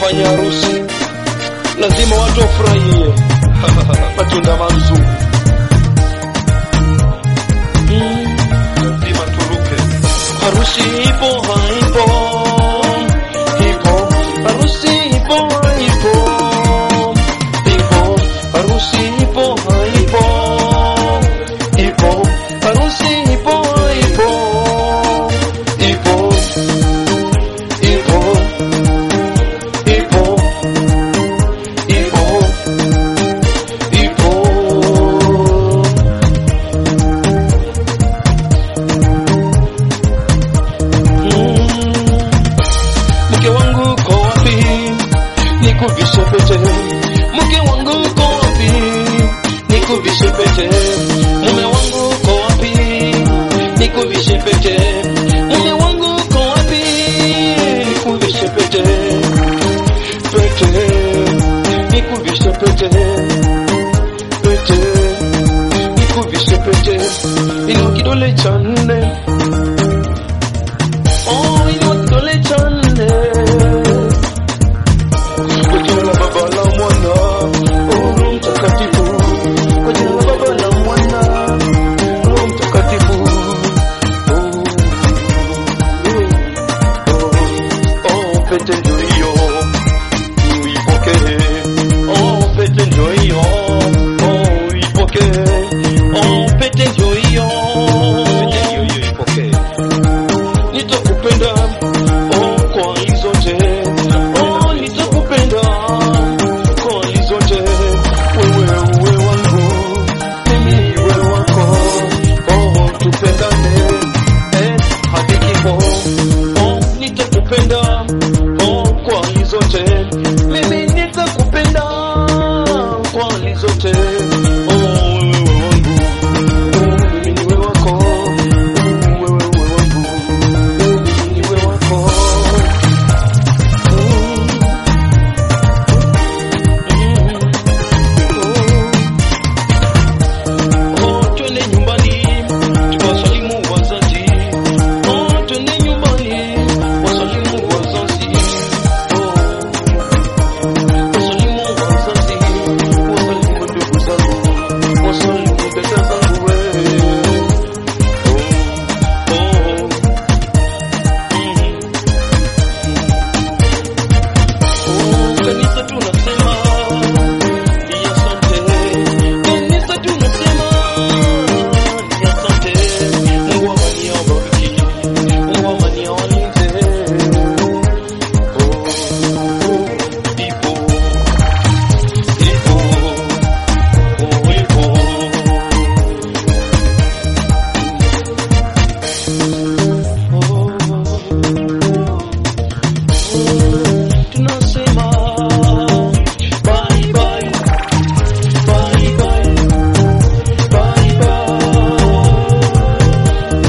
unapofanya harusi lazima watu wafurahie matunda mazuri mm. lazima turuke. Harusi ipo haipo, ipo harusi ipo haipo, ipo harusi ipo haipo, ipo harusi ipo haipo, ipo ipo ipo ipo ipo mke wangu uko wapi? Nikuvishe pete. Mke wangu uko wapi? Nikuvishe pete. Mume wangu uko wapi? Nikuvishe pete. Mume wangu uko wapi? Nikuvishe pete. Pete. Nikuvishe pete. Pete. Nikuvishe pete. Ilo kidole cha